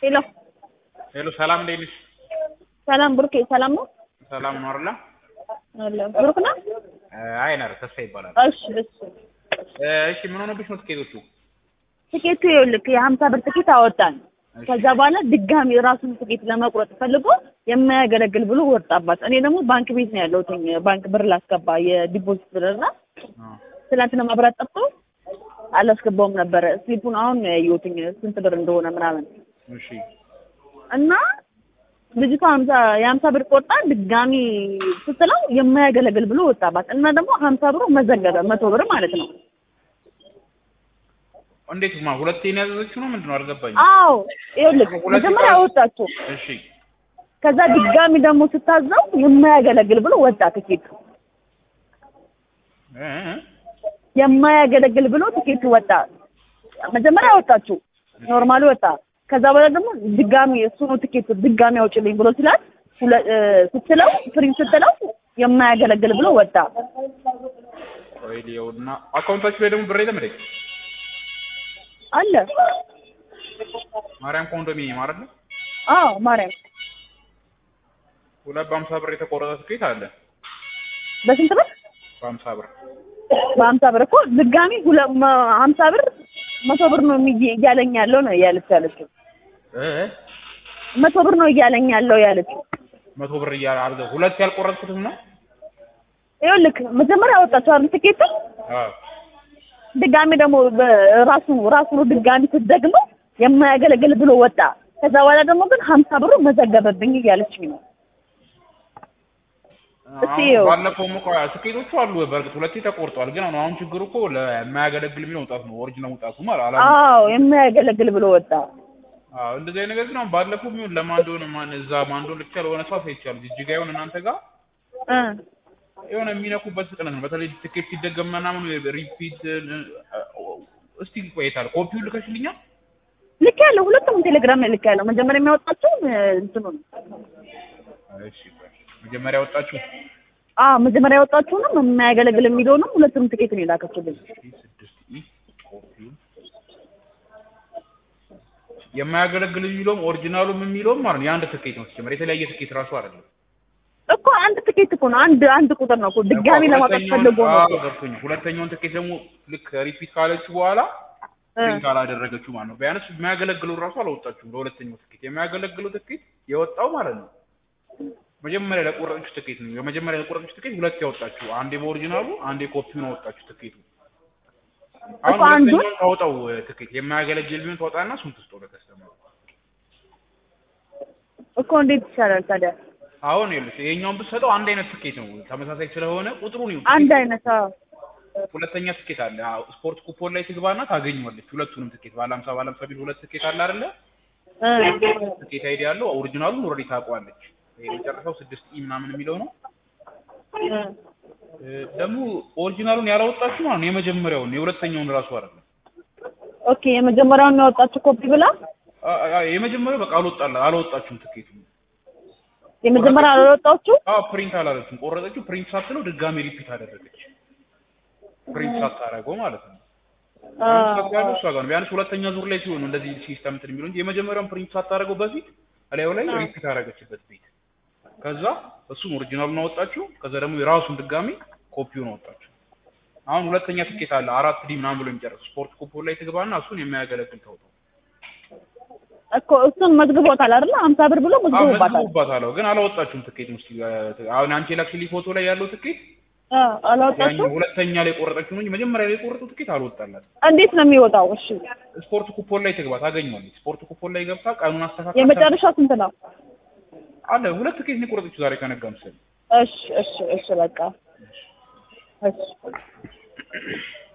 ሄሎ ሄሎ ሰላም እንዴት ነሽ? ሰላም ብሩኬ፣ ሰላም ነው? ሰላም ነው አይደል? አለ ብሩክ ነው? አይ ነር ተስፋ ይባላል። እሺ እሺ። እሺ ምን ሆነብሽ ነው ትኬቶቹ? ትኬቱ ይኸውልህ የሀምሳ ብር ትኬት አወጣን። ከዛ በኋላ ድጋሚ ራሱን ትኬት ለመቁረጥ ፈልጎ የማያገለግል ብሎ ወጣባት። እኔ ደግሞ ባንክ ቤት ነው ያለሁት ባንክ ብር ላስገባ የዲፖዚት ብር እና ትናንትና መብራት ጠፍቶ አላስገባውም ነበረ። ስሊፑን አሁን ነው ያየሁትኝ ስንት ብር እንደሆነ ምናምን እሺ እና ልጅቷ ሀምሳ የሀምሳ ብር ቆርጣ ድጋሚ ስትለው የማያገለግል ብሎ ወጣባት እና ደግሞ ሀምሳ ብሩ መዘገበ መቶ ብር ማለት ነው። እንዴት ማ ሁለቴ ነው ያዘዘችው ነው ምንድን ነው አልገባኝም። አዎ ይኸውልህ መጀመሪያ አወጣችሁ፣ እሺ ከዛ ድጋሚ ደግሞ ስታዘው የማያገለግል ብሎ ወጣ ትኬቱ። እ እ የማያገለግል ብሎ ትኬቱ ወጣ። መጀመሪያ አወጣችሁ ኖርማሉ ወጣ። ከዛ በኋላ ደግሞ ድጋሚ እሱ ነው ትኬቱ ድጋሚ አውጭልኝ ብሎ ሲላት ሁለ- እ ስትለው ፕሪንት ስትለው የማያገለግል ብሎ ወጣ። ወይ ሊየውና አካውንታችሁ ላይ ደግሞ ብር የለም እንዴ? አለ ማርያም ኮንዶሚኒየም አይደል? አዎ ማርያም ሁለት በሀምሳ ብር የተቆረጠ ትኬት አለ። በስንት ብር? በሀምሳ ብር በሀምሳ ብር እኮ ድጋሚ ሁለ- መ- ሀምሳ ብር መቶ ብር ነው የሚየ- እያለኝ ያለው ነው ያለች ያለችው እ እ መቶ ብር ነው እያለኝ ያለው ያለችው። መቶ ብር እያለ አርገ ሁለት ያልቆረጥኩትም ነው። ይኸውልህ መጀመሪያ አወጣችሁ አይደል ትኬቱ አዎ ድጋሚ ደግሞ ራሱ ራሱ ነው ድጋሚ ስትደግመው የማያገለግል ብሎ ወጣ። ከዛ በኋላ ደግሞ ግን ሀምሳ ብሩ መዘገበብኝ እያለችኝ ነው። እስኪ አሁን ይኸው። ባለፈውም እኮ ትኬቶቹ አሉ በእርግጥ ሁለቴ ተቆርጧል። ግን አሁን አሁን ችግሩ እኮ ለማያገለግል የሚለው መውጣቱ ነው። ኦሪጂናል መውጣቱ ማለት አላ አዎ የማያገለግል ብሎ ወጣ። አዎ እንደዚህ አይነት ነገር ግን አሁን ባለፈው ቢሆን ለማን እንደሆነ ማን እዛ ማን እንደሆነ ብቻ ለሆነ ሰው አይቻሉ ጅጅጋ ይሁን እናንተ ጋር እ የሆነ የሚነኩበት ፍጥነት ነው። በተለይ ትኬት ሲደገም ምናምን ሪፒት እስቲ ቆይታል ኮፒውን ልከሽልኛል። ልክ ያለው ሁለቱም ቴሌግራም ላይ ልክ ያለው መጀመሪያ የሚያወጣቸው እንትኑ ነው። እሺ ቆይ መጀመሪያ ወጣችሁ አዎ መጀመሪያ ያወጣችሁንም የማያገለግል የሚለውንም ሁለቱም ትኬት ነው የላከችልኝ። ስድስት ኢ ኮፒውን የማያገለግል የሚለውም ኦሪጂናሉም የሚለውም ማለት ነው የአንድ ትኬት ነው ሲጀመር የተለያየ ትኬት ራሱ አይደለም። እኮ አንድ ትኬት እኮ ነው አንድ አንድ ቁጥር ነው እኮ ድጋሚ ለማውጣት ሁለተኛውን- ፈልጎ ነው አዎ ገብቶኛል። ሁለተኛውን ትኬት ደግሞ ልክ ሪፒት ካለችው በኋላ እ ፕሪንት አላደረገችው ማለት ነው። ቢያንስ የሚያገለግለው ራሱ አላወጣችሁም። ለሁለተኛው ትኬት የሚያገለግለው ትኬት የወጣው ማለት ነው መጀመሪያ ለቆረጠችው ትኬት ነው። የመጀመሪያ ለቆረጠችው ትኬት ሁለት ያወጣችሁ፣ አንዴ በኦሪጂናሉ አንዴ ኮፒውን አወጣችሁ ትኬቱ። አሁን እኮ አንዱን- ሁለተኛውን ታወጣው ትኬት የማያገለግል ቢሆን ታወጣና እሱን ትስጠው ለከስተመሩ። እኮ እንዴት ይቻላል ታዲያ? አሁን ይኸውልሽ ይሄኛውን ብትሰጠው አንድ አይነት ትኬት ነው ተመሳሳይ ስለሆነ ቁጥሩን ይኸው አንድ ትኬት- አይነት አዎ ሁለተኛ ትኬት አለ። አዎ ስፖርት ኩፖን ላይ ትግባና ታገኘዋለች። ሁለቱንም ትኬት ባለ ሀምሳ ባለ ሀምሳ ቢል ሁለት ትኬት አለ አይደለ? እ ትኬት አይዲ ያለው ኦሪጂናሉን ኦልሬዲ ታውቀዋለች። ይሄ የመጨረሻው ስድስት ኢ ምናምን የሚለው ነው። እ እ ደግሞ ኦሪጂናሉን ያላወጣችሁ ማለት ነው የመጀመሪያውን የሁለተኛውን ራሱ አይደለም። ኦኬ የመጀመሪያውን ነው ያወጣችሁ ኮፒ ብላ አ- አ- የመጀመሪያው በቃ አልወጣላ አላወጣችሁም ትኬቱ። የመጀመሪያ አልወጣችሁ አዎ ፕሪንት አላለችም። ቆረጠችው። ፕሪንት ሳትለው ድጋሜ ሪፒት አደረገች። ፕሪንት ሳታደርገው ማለት ነው። ፕሪንት ያለው እሷ ጋር ነው። ቢያንስ ሁለተኛ ዙር ላይ ሲሆን ነው እንደዚህ ሲስተም እንትን የሚለው እንጂ የመጀመሪያውን ፕሪንት ሳታደርገው በፊት እላዩ ላይ ሪፒት አደረገችበት ቤት። ከዛ እሱም ኦሪጂናሉን አወጣችሁ። ከዛ ደግሞ የራሱን ድጋሜ ኮፒውን አወጣችሁ። አሁን ሁለተኛ ትኬት አለ አራት ዲ ምናምን ብሎ የሚጨርስ ስፖርት ኩፖን ላይ ትግባና እሱን የሚያገለግል ታውጣው። እኮ እሱን መዝግቦታል አይደል? ሀምሳ ብር ብሎ አዎ መዝግቦባታል። መዝግቦባታል። ግን አላወጣችሁም ትኬት ውስጥ አሁን አንቺ ላክሽልኝ ፎቶ ላይ ያለው ትኬት አ አላወጣችሁ? ያኛው ሁለተኛ ላይ ቆረጠችው ነው እንጂ መጀመሪያ ላይ የቆረጠው ትኬት አልወጣላት። እንዴት ነው የሚወጣው? እሺ ስፖርት ኩፖን ላይ ትግባ ታገኘዋለች። ስፖርት ኩፖን ላይ ገብታ ቀኑን አስተካክላ የመጨረሻው ስንት ነው? አለ ሁለት ትኬት ነው የቆረጠችው ዛሬ ከነጋ ምስል እሺ እሺ እሺ በቃ እሺ